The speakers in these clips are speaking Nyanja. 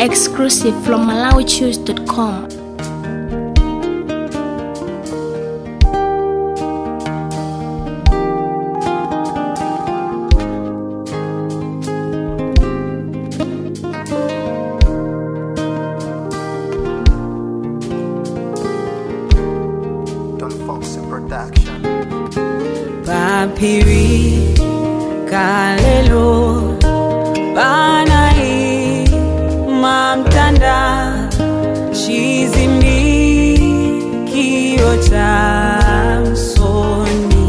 Exclusive from MalawiChoose.com. Don Foxy Production. Papiri kalelo banai mamtanda chizimbi kio cha msoni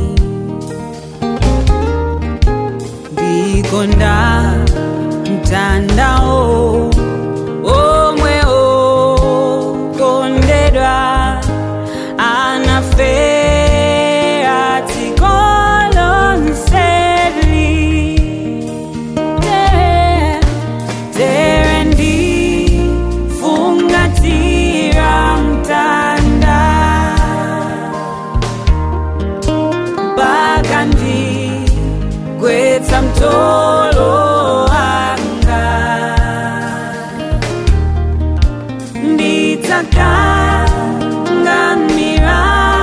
ndikonda mtandao omwe okondedwa anafea tikolonseli Tere- terendi fungatira mtanda bakandi gwetsa mtolo anga nditakangamira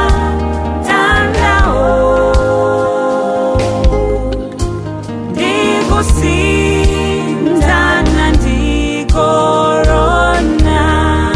tandao ndikusindana ndikorona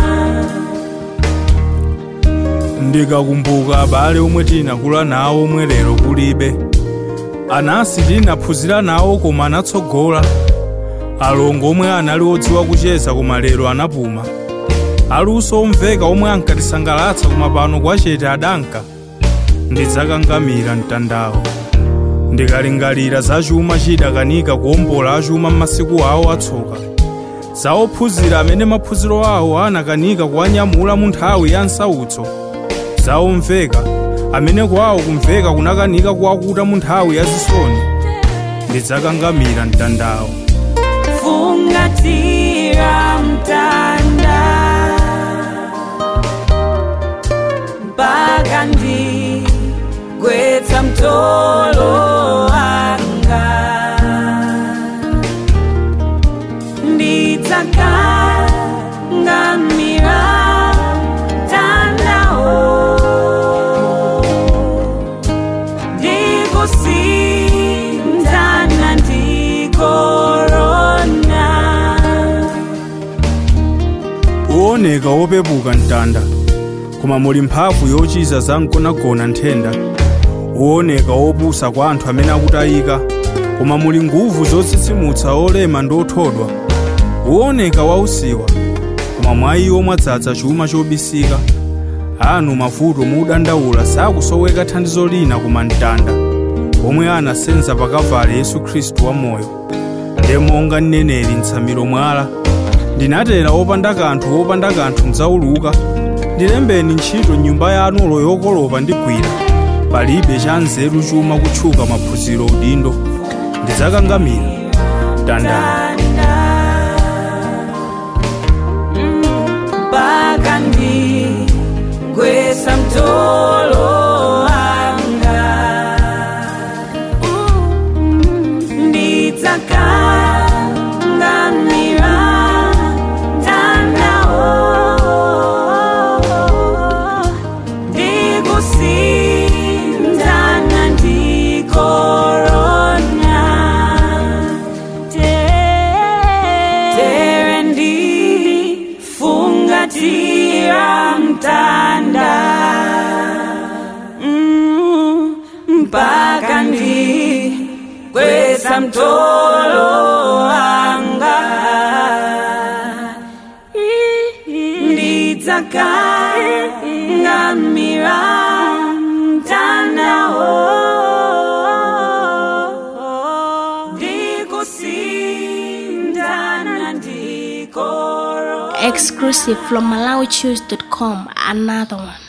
ndikakumbuka abale omwe tinakula nawo omwe lero kulibe anasi tinaphunzira nawo koma anatsogola alongo omwe anali odziwa kucheza koma lero anapuma aluso omveka omwe ankatisangalatsa koma pano kwachete adanka ndidzakangamira mtandawo ndikalingalira za chuma chidakanika kuwombola achuma m'masiku awo atsoka za ophunzira amene maphunziro awo anakanika kuwanyamula mu nthawi ya nsautso za omveka amene kwawo kumveka kunakanika kuwakuta mu nthawi ya zisoni ndidzakangamira mtandawo fungatira mtanda mpaka ndigwetsa mtolo anga ndidzakangamira tandao ndikusindana ndikorona uwoneka wopepuka mtanda koma muli mphamvu yochiza za mgonagona nthenda uwoneka wopusa kwa anthu amene akutayika koma muli nguvu zotsitsimutsa olema ndi othodwa uwoneka wausiwa koma mwa iwo mwadzaza chuma chobisika anu mavuto mudandaula sakusoweka thandizo lina koma mtanda omwe anasenza pakavale yesu khristu wamoyo ndiye monga mneneri mtsamiro mwala ndinatera wopanda kanthu wopanda kanthu mdzauluka ndilembeni ntchito nyumba yanulo yokolopa ndigwira palibe cha nzeru chuma kutchuka maphunziro udindo ndidzakangamira mtandao mpaka ndigwetsa mtolo anga ndidzakangamira tandao ndikusindana ndikorona tere ndifungatira mtanda Mm, mpaka ndigwetsa mtolo anga ndidzakangamira mtandao ndikusindana ndikoro Exclusive from MalawiChoose.com. Another one.